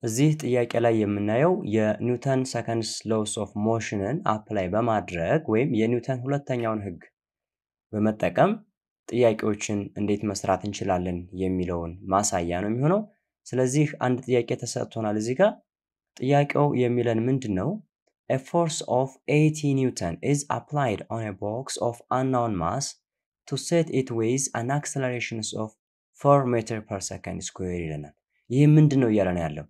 እዚህ ጥያቄ ላይ የምናየው የኒውተን ሰከንድስ ሎውስ ኦፍ ሞሽንን አፕላይ በማድረግ ወይም የኒውተን ሁለተኛውን ህግ በመጠቀም ጥያቄዎችን እንዴት መስራት እንችላለን የሚለውን ማሳያ ነው የሚሆነው። ስለዚህ አንድ ጥያቄ ተሰጥቶናል እዚህ ጋር። ጥያቄው የሚለን ምንድን ነው? A force of 80 Newton is applied on a box of unknown mass to set it with an acceleration of 4 meter per second square ይለናል። ይህ ምንድን ነው እያለ ነው ያለው?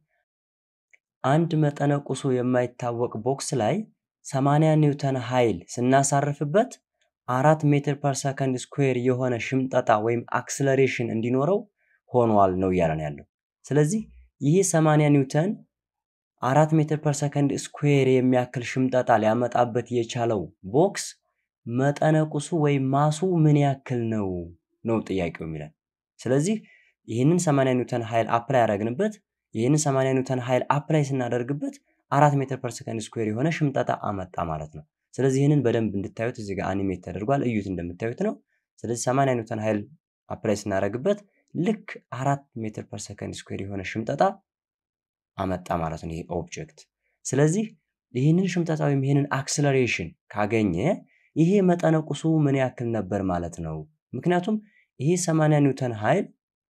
አንድ መጠነ ቁሱ የማይታወቅ ቦክስ ላይ 80 ኒውተን ኃይል ስናሳርፍበት አራት ሜትር ፐር ሰከንድ ስኩዌር የሆነ ሽምጠጣ ወይም አክስለሬሽን እንዲኖረው ሆኗል ነው እያለ ነው ያለው። ስለዚህ ይህ 80 ኒውተን አራት ሜትር ፐር ሰከንድ ስኩዌር የሚያክል ሽምጠጣ ሊያመጣበት የቻለው ቦክስ መጠነ ቁሱ ወይም ማሱ ምን ያክል ነው ነው ጥያቄው የሚለን። ስለዚህ ይህንን 80 ኒውተን ኃይል አፕላይ ያደረግንበት ይህንን 80 ኒውተን ኃይል አፕላይ ስናደርግበት አራት ሜትር ፐር ሰከንድ ስኩዌር የሆነ ሽምጠጣ አመጣ ማለት ነው። ስለዚህ ይህንን በደንብ እንድታዩት እዚህ ጋር አኒሜት ተደርጓል። እዩት እንደምታዩት ነው። ስለዚህ 80 ኒውተን ኃይል አፕላይ ስናደርግበት ልክ አራት ሜትር ፐር ሰከንድ ስኩዌር የሆነ ሽምጠጣ አመጣ ማለት ነው ይሄ ኦብጀክት። ስለዚህ ይህንን ሽምጠጣ ወይም ይህንን አክስለሬሽን ካገኘ ይሄ መጠነ ቁሱ ምን ያክል ነበር ማለት ነው። ምክንያቱም ይሄ 80 ኒውተን ኃይል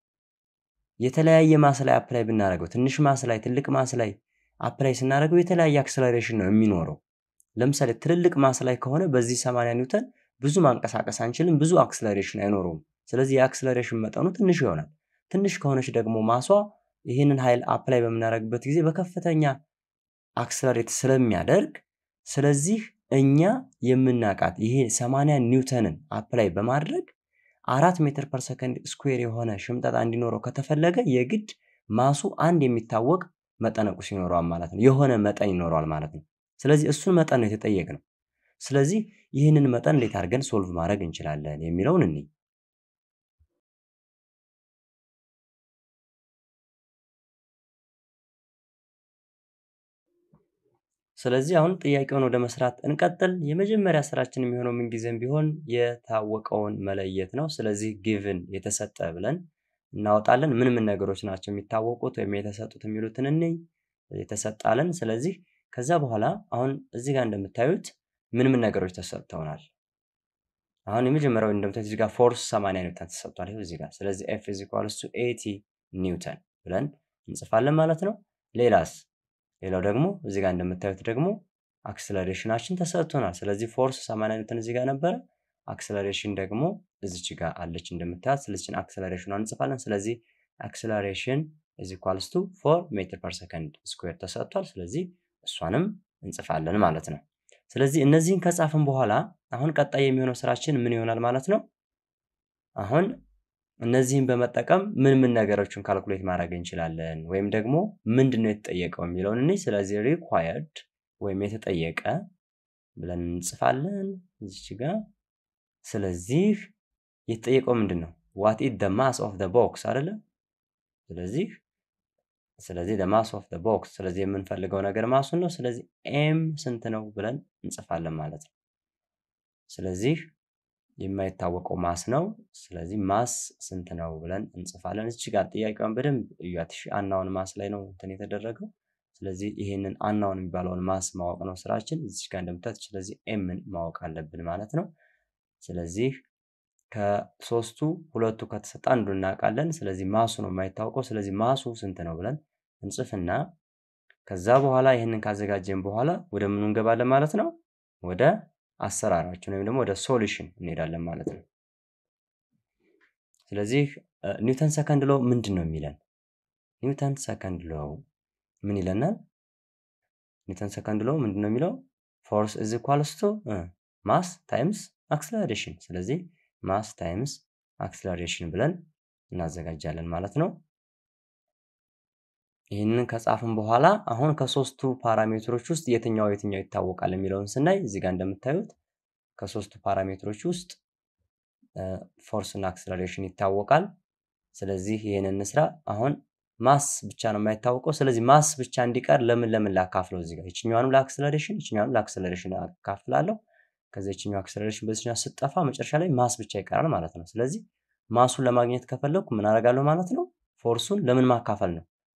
የተለያየ ማስ ላይ አፕላይ ብናደርገው ትንሽ ማስ ላይ ትልቅ ማስ ላይ አፕላይ ስናደርገው የተለያየ አክስለሬሽን ነው የሚኖረው። ለምሳሌ ትልልቅ ማስ ላይ ከሆነ በዚህ 80 ኒውተን ብዙ ማንቀሳቀስ አንችልም፣ ብዙ አክስለሬሽን አይኖረውም። ስለዚህ የአክስለሬሽን መጠኑ ትንሽ ይሆናል። ትንሽ ከሆነች ደግሞ ማሷ ይህንን ኃይል አፕላይ በምናደርግበት ጊዜ በከፍተኛ አክስለሬት ስለሚያደርግ ስለዚህ እኛ የምናውቃት ይሄ 80 ኒውተንን አፕላይ በማድረግ አራት ሜትር ፐር ሰከንድ ስኩዌር የሆነ ሽምጠጣ እንዲኖረው ከተፈለገ የግድ ማሱ አንድ የሚታወቅ መጠነ ቁስ ይኖረዋል ማለት ነው። የሆነ መጠን ይኖረዋል ማለት ነው። ስለዚህ እሱን መጠን ነው የተጠየቅነው። ስለዚህ ይህንን መጠን እንዴት አድርገን ሶልቭ ማድረግ እንችላለን የሚለውን እንይ። ስለዚህ አሁን ጥያቄውን ወደ መስራት እንቀጥል። የመጀመሪያ ስራችን የሚሆነው ምንጊዜም ቢሆን የታወቀውን መለየት ነው። ስለዚህ ጊቭን የተሰጠ ብለን እናወጣለን። ምን ምን ነገሮች ናቸው የሚታወቁት ወይም የተሰጡት የሚሉትን እንይ። የተሰጣለን። ስለዚህ ከዛ በኋላ አሁን እዚህ ጋር እንደምታዩት ምን ምን ነገሮች ተሰጥተውናል። አሁን የመጀመሪያው እንደምታዩት እዚህ ጋር ፎርስ 80 ኒውተን ተሰጥቷል። ይኸው እዚህ ጋር ስለዚህ ኤፍ ኢዝ ኢኳልስ ቱ 80 ኒውተን ብለን እንጽፋለን ማለት ነው። ሌላስ ሌላው ደግሞ እዚህ ጋር እንደምታዩት ደግሞ አክስለሬሽናችን ተሰጥቶናል። ስለዚህ ፎርስ 80 ኒውተን እዚህ ጋር ነበረ። አክስለሬሽን ደግሞ እዚች ጋር አለች እንደምታዩት። ስለዚህን አክስለሬሽኗን እንጽፋለን። ስለዚህ አክስለሬሽን ኢዝ ኢኳልስ ቱ ፎር ሜትር ፐር ሰከንድ ስኩዌር ተሰጥቷል። ስለዚህ እሷንም እንጽፋለን ማለት ነው። ስለዚህ እነዚህን ከጻፍን በኋላ አሁን ቀጣይ የሚሆነው ስራችን ምን ይሆናል ማለት ነው? አሁን እነዚህን በመጠቀም ምን ምን ነገሮችን ካልኩሌት ማድረግ እንችላለን ወይም ደግሞ ምንድን ነው የተጠየቀው የሚለውን እኔ ስለዚህ ሪኳየርድ ወይም የተጠየቀ ብለን እንጽፋለን እዚች ጋር። ስለዚህ የተጠየቀው ምንድን ነው? ዋት ኢት ደ ማስ ኦፍ ደ ቦክስ አይደለ? ስለዚህ ስለዚህ ደ ማስ ኦፍ ደ ቦክስ ስለዚህ የምንፈልገው ነገር ማሱን ነው። ስለዚህ ኤም ስንት ነው ብለን እንጽፋለን ማለት ነው። ስለዚህ የማይታወቀው ማስ ነው። ስለዚህ ማስ ስንት ነው ብለን እንጽፋለን። እዚህ ጋር ጥያቄውን በደንብ እያት። አናውን ማስ ላይ ነው እንትን የተደረገው። ስለዚህ ይሄንን አናውን የሚባለውን ማስ ማወቅ ነው ስራችን። እዚህ ጋር እንደምታዩት ስለዚህ ኤምን ማወቅ አለብን ማለት ነው። ስለዚህ ከሶስቱ ሁለቱ ከተሰጠ አንዱ እናውቃለን። ስለዚህ ማሱ ነው የማይታወቀው። ስለዚህ ማሱ ስንት ነው ብለን እንጽፍና ከዛ በኋላ ይህንን ካዘጋጀን በኋላ ወደ ምኑ እንገባለን ማለት ነው ወደ አሰራራችን ወይም ደግሞ ወደ ሶሉሽን እንሄዳለን ማለት ነው። ስለዚህ ኒውተን ሰከንድ ሎው ምንድን ነው የሚለን? ኒውተን ሰከንድ ሎው ምን ይለናል? ኒውተን ሰከንድ ሎው ምንድን ነው የሚለው? ፎርስ ኢዝ ኢኳልስ ቱ ማስ ታይምስ አክስለሬሽን። ስለዚህ ማስ ታይምስ አክስለሬሽን ብለን እናዘጋጃለን ማለት ነው። ይህንን ከጻፍን በኋላ አሁን ከሶስቱ ፓራሜትሮች ውስጥ የትኛው የትኛው ይታወቃል የሚለውን ስናይ እዚህ ጋር እንደምታዩት ከሶስቱ ፓራሜትሮች ውስጥ ፎርስ እና አክስለሬሽን ይታወቃል። ስለዚህ ይህንን እንስራ። አሁን ማስ ብቻ ነው የማይታወቀው። ስለዚህ ማስ ብቻ እንዲቀር ለምን ለምን ላካፍለው እዚህ ጋር ይችኛዋንም ለአክስለሬሽን ይችኛዋንም ለአክስለሬሽን አካፍላለሁ። ከዚ ይችኛው አክስለሬሽን በዚህኛው ስጠፋ መጨረሻ ላይ ማስ ብቻ ይቀራል ማለት ነው። ስለዚህ ማሱን ለማግኘት ከፈለኩ ምን አደርጋለሁ ማለት ነው? ፎርሱን ለምን ማካፈል ነው?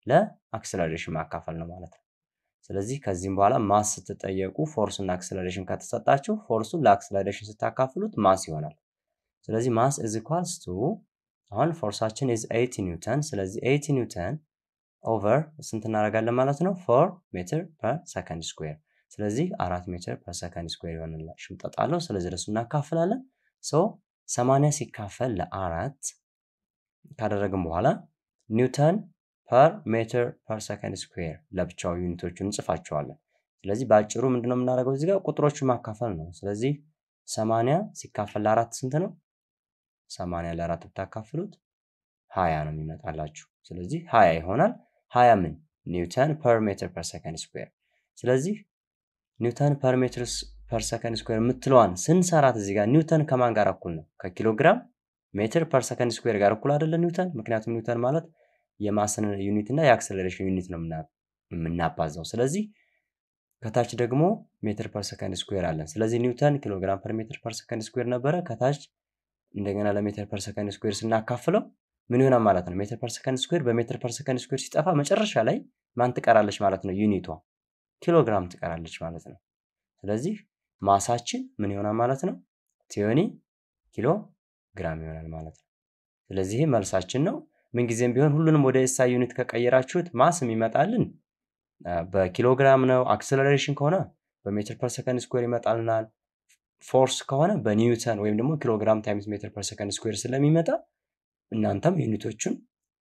ለአክሰለሬሽን ማካፈል ነው ማለት ነው። ስለዚህ ከዚህም በኋላ ማስ ስትጠየቁ ፎርስ እና አክሰለሬሽን ከተሰጣችሁ ፎርሱን ለአክሰለሬሽን ስታካፍሉት ማስ ይሆናል። ስለዚህ ማስ ኢዝ ኢኳልስ ቱ አሁን ፎርሳችን ኢዝ 80 ኒውተን። ስለዚህ 80 ኒውተን ኦቨር ስንት እናደርጋለን ማለት ነው? ፎር ሜትር ፐር ሰከንድ ስኩዌር። ስለዚህ አራት ሜትር ፐር ሰከንድ ስኩዌር ይሆንላል። ሽምጠጥ አለው። ስለዚህ ለሱ እናካፍላለን። ሶ 80 ሲካፈል ለአራት ካደረግን በኋላ ኒውተን ፐር ሜትር ፐር ሰከንድ ስኩዌር ለብቻው ዩኒቶቹን እንጽፋቸዋለን። ስለዚህ በአጭሩ ምንድነው የምናደርገው እዚህ ጋር ቁጥሮቹ ማካፈል ነው። ስለዚህ 80 ሲካፈል ለአራት ስንት ነው? 80 ለአራት ብታካፍሉት 20 ነው የሚመጣላችሁ። ስለዚህ 20 ይሆናል። 20 ምን ኒውተን ፐር ሜትር ፐር ሰከንድ ስኩዌር። ስለዚህ ኒውተን ፐር ሜትር ፐር ሰከንድ ስኩዌር የምትለዋን ስንሰራት እዚህ ጋር ኒውተን ከማን ጋር እኩል ነው? ከኪሎግራም ሜትር ፐር ሰከንድ ስኩዌር ጋር እኩል አይደለ ኒውተን? ምክንያቱም ኒውተን ማለት የማስን ዩኒት እና የአክሰለሬሽን ዩኒት ነው የምናባዛው። ስለዚህ ከታች ደግሞ ሜትር ፐር ሰከንድ ስኩዌር አለን። ስለዚህ ኒውተን ኪሎግራም ፐር ሜትር ፐር ሰከንድ ስኩዌር ነበረ። ከታች እንደገና ለሜትር ፐር ሰከንድ ስኩዌር ስናካፍለው ምን ይሆናል ማለት ነው? ሜትር ፐር ሰከንድ ስኩዌር በሜትር ፐር ሰከንድ ስኩዌር ሲጠፋ መጨረሻ ላይ ማን ትቀራለች ማለት ነው? ዩኒቷ ኪሎግራም ትቀራለች ማለት ነው። ስለዚህ ማሳችን ምን ይሆናል ማለት ነው? ቲዮኒ ኪሎ ግራም ይሆናል ማለት ነው። ስለዚህ ይህ መልሳችን ነው። ምንጊዜም ቢሆን ሁሉንም ወደ ኤስአይ ዩኒት ከቀየራችሁት ማስ የሚመጣልን በኪሎግራም ነው። አክሰለሬሽን ከሆነ በሜትር ፐር ሰከንድ ስኩዌር ይመጣልናል። ፎርስ ከሆነ በኒውተን ወይም ደግሞ ኪሎግራም ታይምስ ሜትር ፐር ሰከንድ ስኩዌር ስለሚመጣ እናንተም ዩኒቶቹን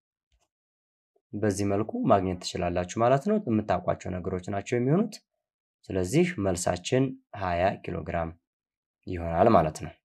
በዚህ መልኩ ማግኘት ትችላላችሁ ማለት ነው። የምታውቋቸው ነገሮች ናቸው የሚሆኑት። ስለዚህ መልሳችን 20 ኪሎ ግራም ይሆናል ማለት ነው።